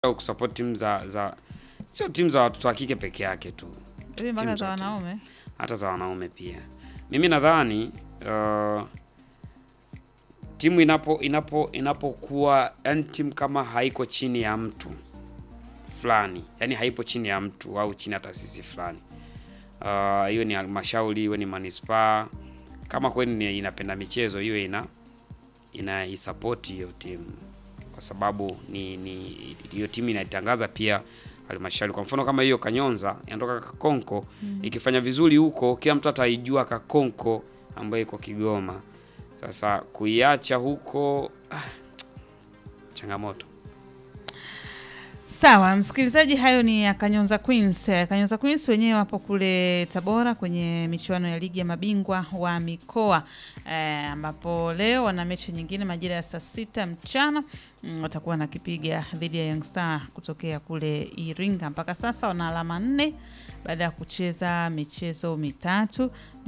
au kusupport timu za za sio timu za watoto wa kike peke yake tu, Hivi mpaka Timu za zote. wanaume hata za wanaume pia. Mimi nadhani uh, timu inapo inapo inapokuwa yani timu kama haiko chini ya mtu fulani, yani haipo chini ya mtu au chini ya taasisi fulani, uh, hiyo ni halmashauri, hiyo ni manispaa, kama kweli ni inapenda michezo, hiyo ina ina isapoti hiyo timu kwa sababu ni ni hiyo timu inaitangaza pia halmashauri. Kwa mfano kama hiyo Kanyonza inatoka Kakonko ikifanya vizuri huko, kila mtu ataijua Kakonko ambayo iko Kigoma. Sasa kuiacha huko ah, changamoto. Sawa, msikilizaji, hayo ni ya Kanyonza Queens. Eh, Kanyonza Queens wenyewe wapo kule Tabora kwenye michuano ya ligi ya mabingwa wa mikoa eh, ambapo leo wana mechi nyingine majira ya saa sita mchana mm, watakuwa nakipiga dhidi ya Young Star kutokea kule Iringa. Mpaka sasa wana alama nne baada ya kucheza michezo mitatu